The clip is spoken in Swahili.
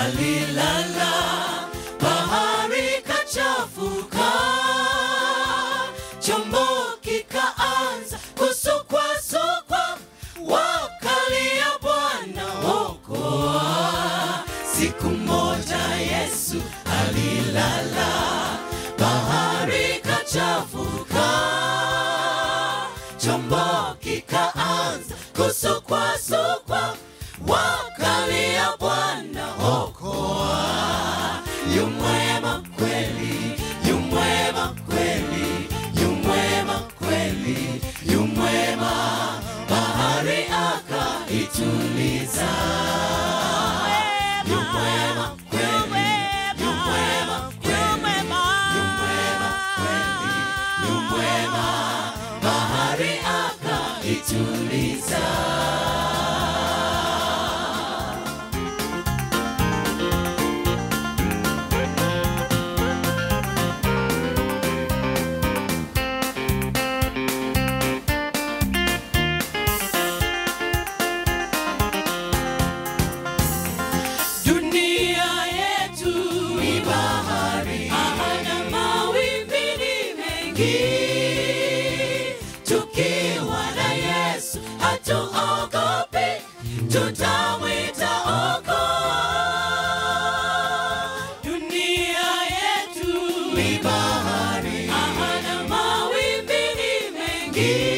alilala, bahari kachafuka, chombo kikaanza kusukwasukwa, wakalia Bwana okoa. Siku moja Yesu alilala, bahari kachafuka, chombo kikaanza kusukwasukwa, wakalia Bwana okoa. Yu mwema kweli, yu mwema kweli, yu mwema kweli, yu mwema, bahari akaituliza. Yu mwema kweli, yu mwema kweli, yu mwema kweli, yu mwema, bahari akaituliza. Dunia yetu ni bahari, hana mawimbi ni mengi. Tukiwa na Yesu hatuogopi, tutamwita okoa. Dunia yetu ni bahari, hana mawimbi ni mengi.